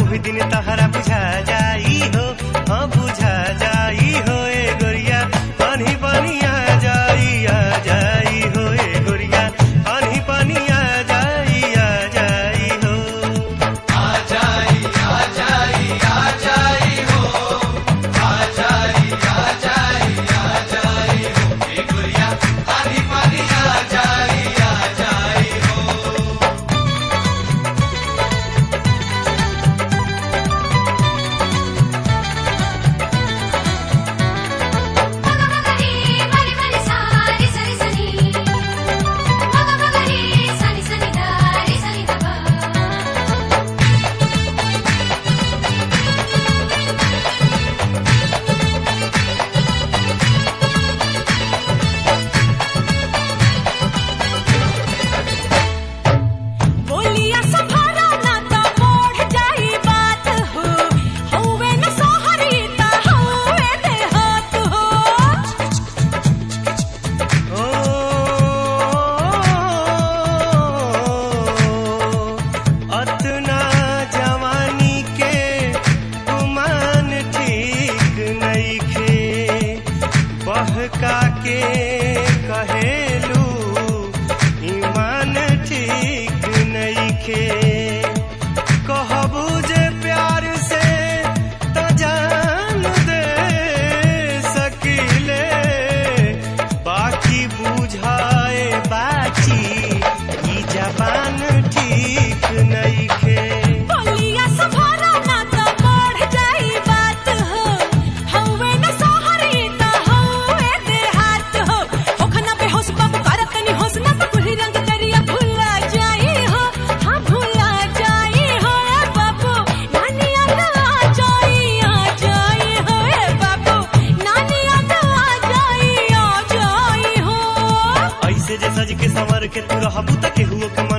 ओही दिन तहरा बुझा जाई हो हाँ बुझा जाई हो ए गोरिया पानी पानी आ जाई आ जाई हो ए गोरिया पानी पानी आ जाई आ जाई हो మగమగరి మరి మరి సారి సరి సని మగమగరి సని సని దారి సని దబా बोलिया संभारा ना तो बढ़ जाई बात हो हौवे न सोहरी ता हौवे देहात हो ओ अतना जवानी के गुमान ठीक नइखे बहका के कहेलू ईमान ठीक नइखे कहबू जे प्यार से त जान दे सकीले बाकी बुझाए बाची ई जबान ठीक नइखे बोलिया संभारा ना तो बढ़ जाई बात हो हौवे न सोहरी ता हौवे देहात हो होखना बेहोश बाबू करत नी होश ना तो कुली रंग करिया भूला जाई हो हाँ भूला जाई हो ए बाबू नानी याद आ जाई आ जाई हो ए बाबू नानी याद आ जाई आ जाई हो ऐसे जे सज के संवर के तू रहबू त केहू के